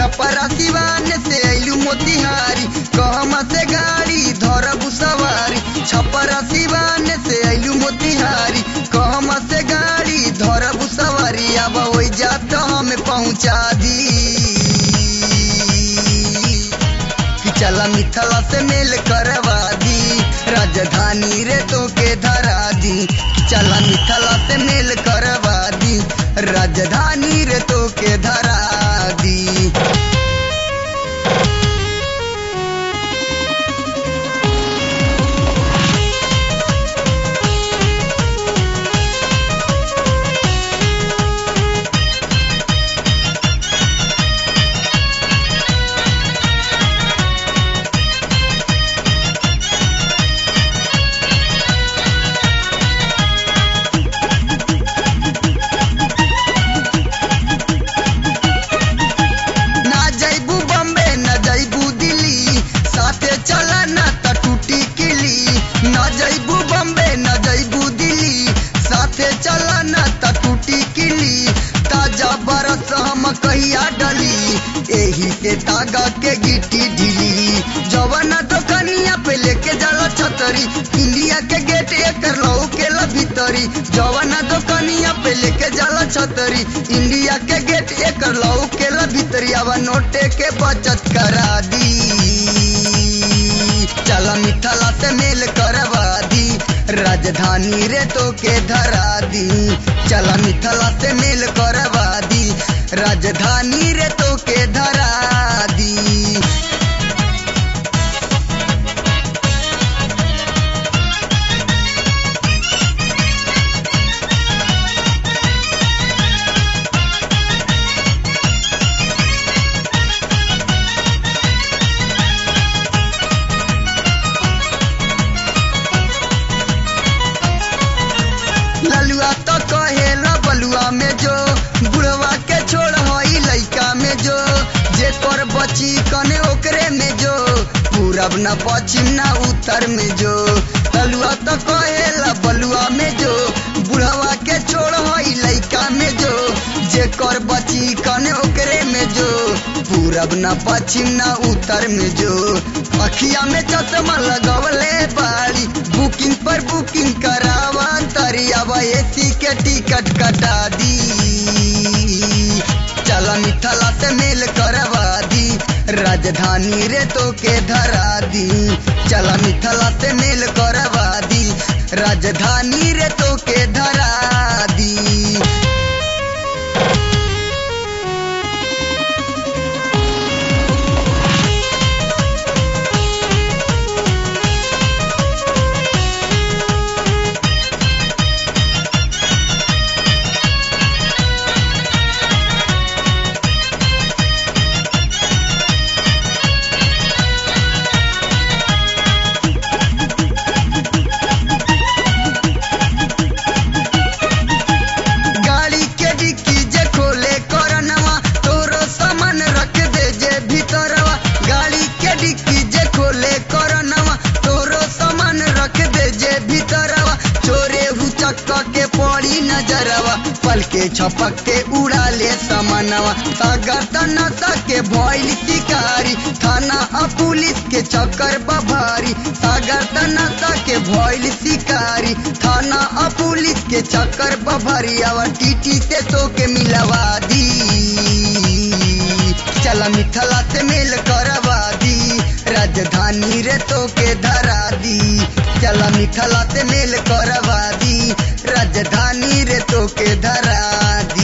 छपरा सिवान से अइलू मोतिहारी कहमा से गाड़ी धरबू सवारी छपरा सिवान से अइलू मोतिहारी कहमा से गाड़ी धरबू सवारी अब ओइ जात हमें पहुँचा दी कि चला मिथला से मेल करवा दी राजधानी रे तो के धरा दी चला मिथला से मेल करवा दी राजधानी रे तो के धरा दी ना जैबू बम्बे न जैबू दिल्ली साथे चला ना त टूटी किली ना जैबू बम्बे न जैबू दिल्ली साथे चला ना त टूटी किली ताजा बरस हम कहिया डली एही से तागा के गिट्टी ढीली जवाना दुकनिया पे लेके जाला छतरी इंडिया के गेट एकर लहू के ला भीतरी जवाना दुकनिया पे लेके जाला छतरी इंडिया के गेट एकर लहू के ला भीतरी अब नोटे के बचत करा दी चला मिथला से मेल करवा दी राजधानी रे तो के धरा दी चला मिथला से मेल करवा दी राजधानी रे तो के धरा दी ललुआ तो कहेला बलुआ में जो बुढ़वा के छोड़ हई लइका में जो जे कर बची कने ओकरे में जो पूरब न पश्चिम न उत्तर में जो ललुआ तो कहेला बलुआ में जो बुढ़वा के छोड़ हई लइका में जो जे कर बची कने ओकरे में जो पूरब न पश्चिम न उत्तर में जो अखिया में चश्मा लगवले बाड़ी बुकिंग पर बुकिंग करावा तरी अब एसी के टिकट कटा दी चला मिथला से मेल करवा दी राजधानी रे तो के धरा दी चला मिथला से मेल करवा दी राजधानी रे तो के धरा दी गाड़ी के डिक्की जे खोले करनवा तोरो सामान रख दे जे भीतरवा गाड़ी के डिक्की जे खोले करनवा तोरो सामान रख दे जे भीतरवा चोरे हु चक्का के पड़ी नजरवा पल के छपक के उड़ा ले सामानवा सागर तनसा के भइल शिकारी थाना आ पुलिस के चक्कर बभारी सागर तनसा के भइल शिकारी थाना आ पुलिस के चक्कर बभारी आवा टीटी से तो के मिलवा दी चला मिथला से मेल करवा दी राजधानी रे तो के धरा दी चला मिथला से मेल करवा दी राजधानी रे तो के धरा दी